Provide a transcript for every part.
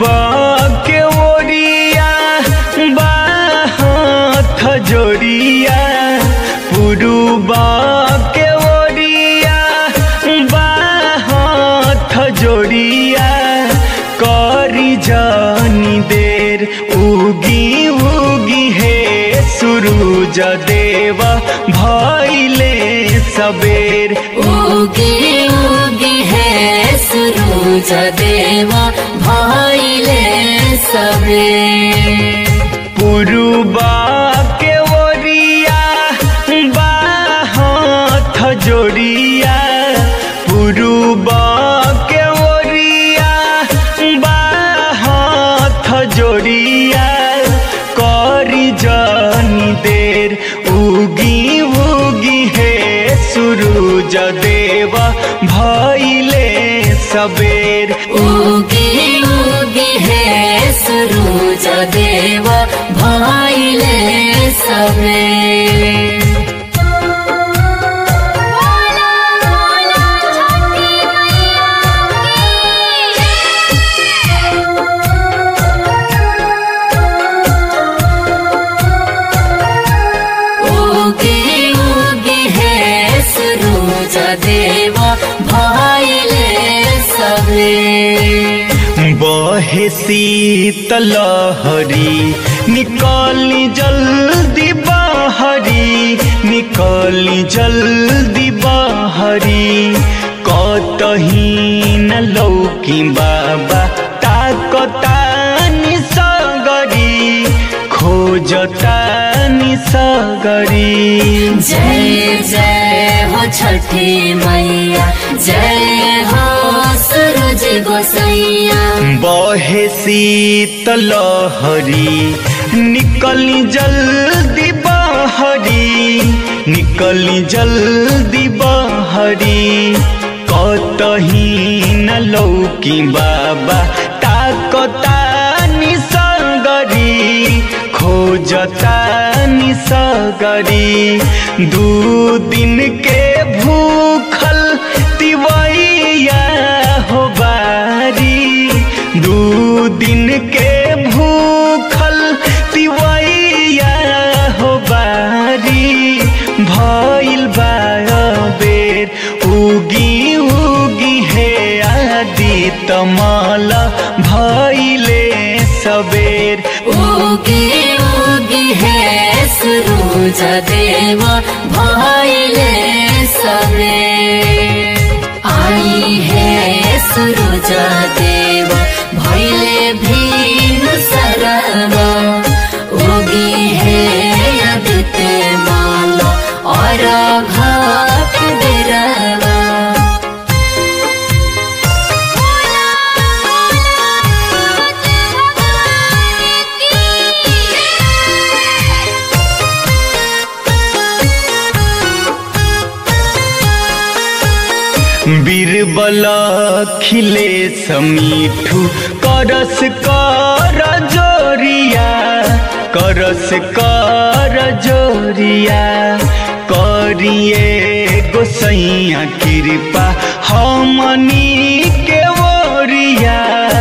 पुरुबा के ओरिया बाहत जोड़िया पुरुबा के ओरिया बाहत जोड़िया करी जानी देर उगी उगी हे सुरूज देवा भैले सबेर उगी उगी है सुरूज देवा भैले सबे पुरुबा के ओरिया बाहत जोड़िया पुरुबा के ओरिया बाहत जोड़िया करी जानी देर उगी उगी हे सुरूज देवा भैले सबेर उगी उगी है सुरूज देवा भैले सबे उगी उगी है सुरूज देवा भैले सबे बहे शीतलहरी निकाली जल्दी बाहरी निकाली जल्दी बाहरी कतही न लौकी बाबा ताकतानी सगरी खोजतानी सगरी जय जय हो छठी मैया जय हो सूरज गोसैया बहे शीतलहरी निकली जल्दी बाहरी निकली जल्दी बाहरी कतही न लौकी बाबा ताकतानी सगरी खोजतानी सगरी दू दिन के भूखल तिवैया हो बारी दू दिन के भूखल तिवैया हो बारी भइल बेर उगी उगी हे आदि तमल भइले सबेर उगी उगी है सूरज देवा भैले सबे आई है सूरज देवा भैले भीम सरवा उगी है अदित माला और घाट बिरवा बीरबल खिले समीठू करस कर जोरिया करस कर जोरिया करिए गोसैया कृपा हमनी के ओरिया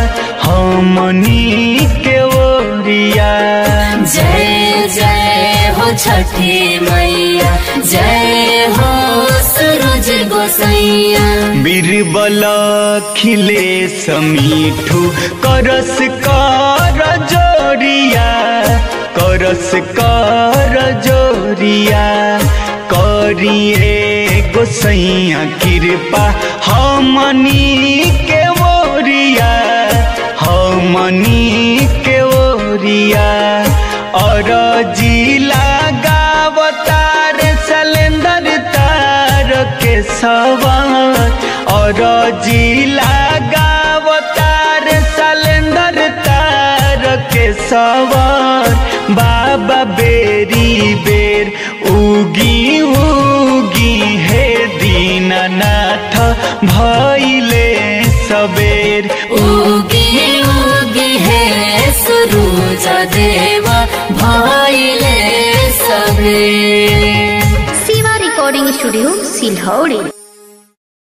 हमनी के ओरिया जय जय हो छठी मैया जय हो सूरज गोसैया बीरबल खिले समीठू करस कर जोरिया करस कर जोरिया करिए गोसैया कृपा हमनी के ओरिया हमनी के ओरिया और जिला गावतार सलेंदर तार के सवार और जिला गावतार सलेंदर तार के सवार बाबा बेरी बेर उगी उगी हे दीननाथ भैले सबेर उगी उगी है सूरज देवा भैले सबे शिवा रिकॉर्डिंग स्टूडियो सिलहौड़ी